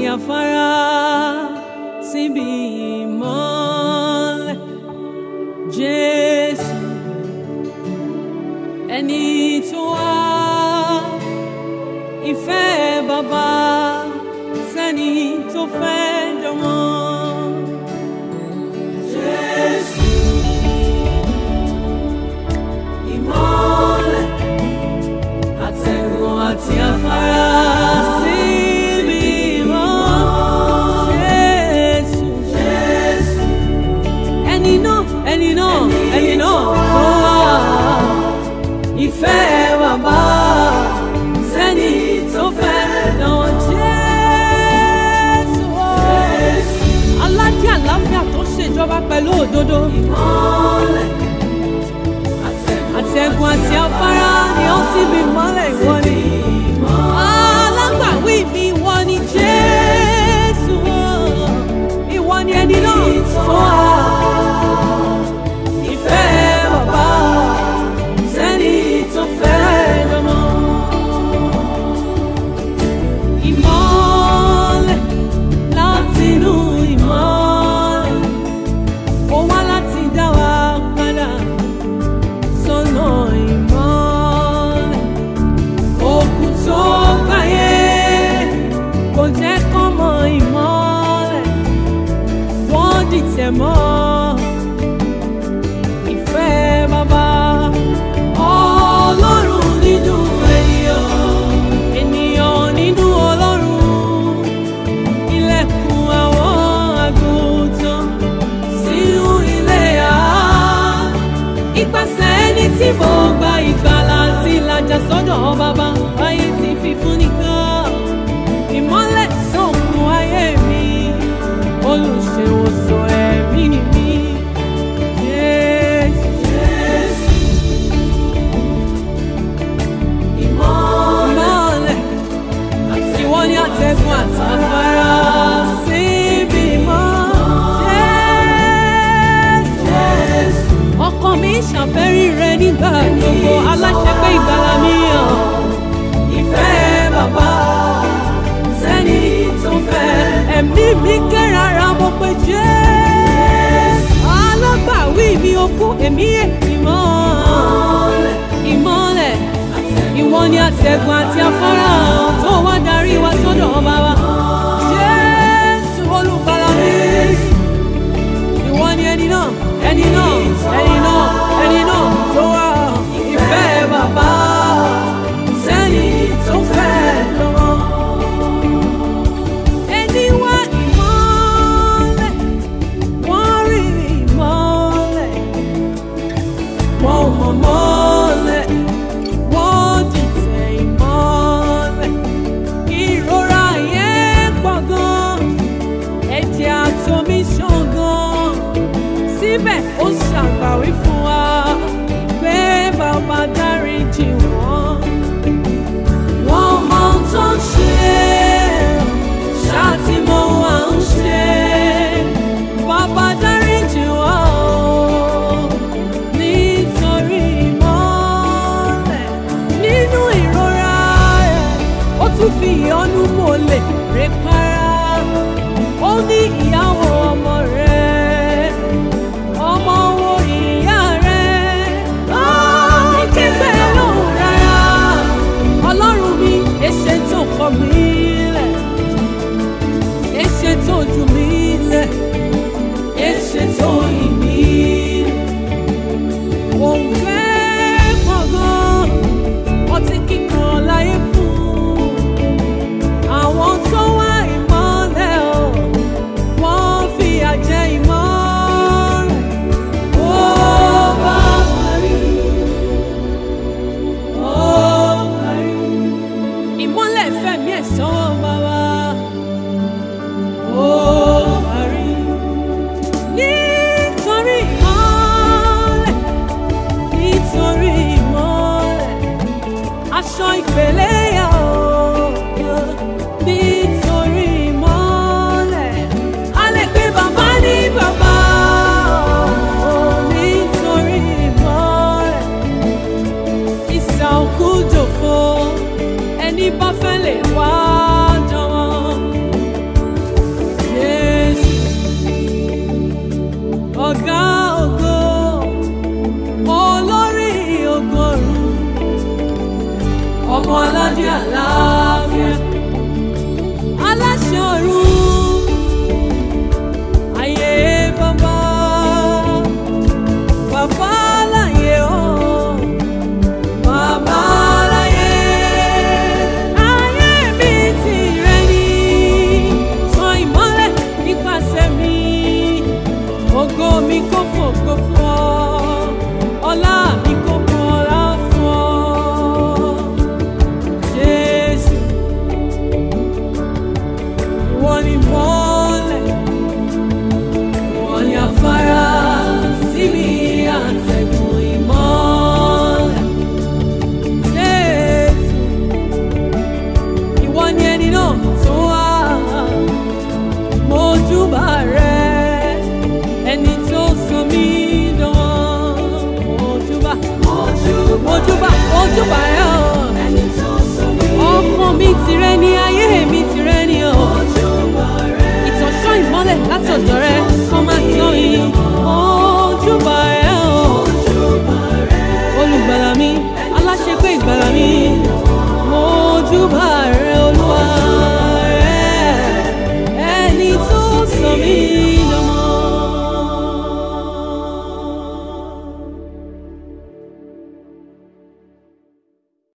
afárá síbi ìmọ́lẹ̀ Jésù ẹni tó wá ìfẹ́ bàbá sẹ́ni tó fẹ́ jọmọ. Jésù ìmọ́lẹ̀ àtẹ̀gùn àti afárá síbi ìmọ̀ Jésù Jésù ẹni náà ẹni náà ẹni náà tó wá ìfẹ́ bàbá sẹ́ni tó fẹ́ dán Jésù aládé àlàáfíà tó ṣèjọba pẹ̀lú òdodo àtẹ̀gùn àti afárá ni ó sì bí mọ́lẹ̀ ìwọ ni alágbàwí mi ìwọ ni Jésù ìwọ ni ẹni náà tó wà ìfẹ́ bàbá sẹ́ni tó fẹ́ lọ́mọ. Ìmọ́lẹ̀ látinú ìmọ́lẹ̀, ó wá láti dá wa padà sọ́nà ìmọ́lẹ̀. Òkú tó gbáyé kò jẹ́ kán mọ ìmọ́lẹ̀, wọ́n dìtẹ̀ mọ́ ìfẹ́ bàbá. Ọlọ́run nínú ènìyàn, ènìyàn nínú Ọlọ́run. Ilẹ̀kùn àwọn àgùntàn sínú ilé à. Ipasẹ̀ ẹni tí mo gba ìgbàlà àti ìlàjà sọ́dọ̀ bàbá, ayé ti fi fún nìkan. Ìmọ́lẹ̀ sọ̀kun ayé mi, olùṣèwòsàn ẹ̀mí mi. Jésù. Ìmọ́lẹ̀ ìwọ ni àtẹ̀gùn àtàfàrà síbi mọ́. Jésù. Ọkàn mi ṣàfẹ́rí rẹ nígbà gbogbo aláṣẹ pé ìgbàlà mi hàn. Ìfẹ́ bàbá sẹ́ni tó fẹ́. Ẹ̀mí mi kérara mo pe Jésù. Alágbàwí mi ó kú èmi èmi mọ́. Ìmọ́lẹ̀ ìwọ ni àtẹ̀gùn àti afárá tó wá darí wa sọ́dọ̀ bàbá. Jésù olùgbàlà mi. Ìwọ ni ẹni náà, ẹni náà, ẹni náà, ẹni náà tó wá ìfẹ́ bàbá. Sẹ́ni tó fẹ́ lọ́wọ́. Ẹni wá ìmọ́lẹ̀, wọ́n rí ìmọ́lẹ̀, wọ́n mọ̀ mọ́lẹ̀ wọ́n dìtẹ̀ ìmọ́lẹ̀. Ìrora yẹn pọ̀ gan, ẹ̀jẹ̀ àtomi ṣàn gan. Síbẹ̀ ó ṣàgbàwí fún wa pé bàbá dáríjì wọ́n. Wọ́n mọ ohun tó ń ṣe, ṣáà tí mo wà ń ṣe. Bàbá dáríjì wọ́n o nítorí ìmọ́lẹ̀ nínú ìrora rẹ̀ ó tún fi ìyọ́nú mọ́lẹ̀ rẹ̀ para ó ní ìyàwó ọmọ rẹ̀ ọmọ wo ìyá rẹ̀ ó ní kígbe lóhùn rárá ọlọ́run mi èṣe tó kọ̀ mí lẹ̀ èṣe tó jù mí lẹ̀ èṣe tó yìn mí lẹ̀. Òun fẹ́ gbọ̀ngàn, ọtí kíkan láyé fún. Àwọn tó wá ìmọ́lẹ̀ o, wọ́n fìyà jẹ ìmọ́lẹ̀. Ó bá parí, ó parí. Ìmọ́lẹ̀ fẹ̀mí ẹ̀ sọ́wọ́ bàbá. Ó parí. Nítorí ìmọ́lẹ̀ nítorí ìmọ́lẹ̀ aṣọ ìpele yà ó nítorí ìmọ́lẹ̀ a lè pe bàbá ní bàbá ó nítorí ìmọ́lẹ̀ ìsà òkú jòfo ẹni bá fẹ́ lè wá jọ̀wọ́ ọmọ aládé àlàáfíà aláṣẹ ọ̀run ayé bàbá bàbá láyé o bàbá láyé ayé mi tìrẹ ni tan ìmọ́lẹ̀ nípasẹ̀ mi ògo mi kò fògo fún ọ ọlá mi kò fún ọlá fún ọ jésù ìwọ ni mọ́lẹ̀ ìwọ ni afárá síbi àtẹ̀gùn ìmọ́lẹ̀ jésù ìwọ ni ẹni náà tó wá mojúbà rẹ ẹni tó sọ mí dán mojúbà mojúbà mojúbà rẹ ọ ọkàn mi tìrẹ ni ayé mi tìrẹ ni ọ ìtọ́sọ́ ìmọ́lẹ̀ látọ̀dọ̀ rẹ kó má tán yìí mojúbà rẹ ọ olùgbàlà mi aláṣepé ìgbàlà mi mojúbà rẹ olúwa rẹ ẹni tó sọ mí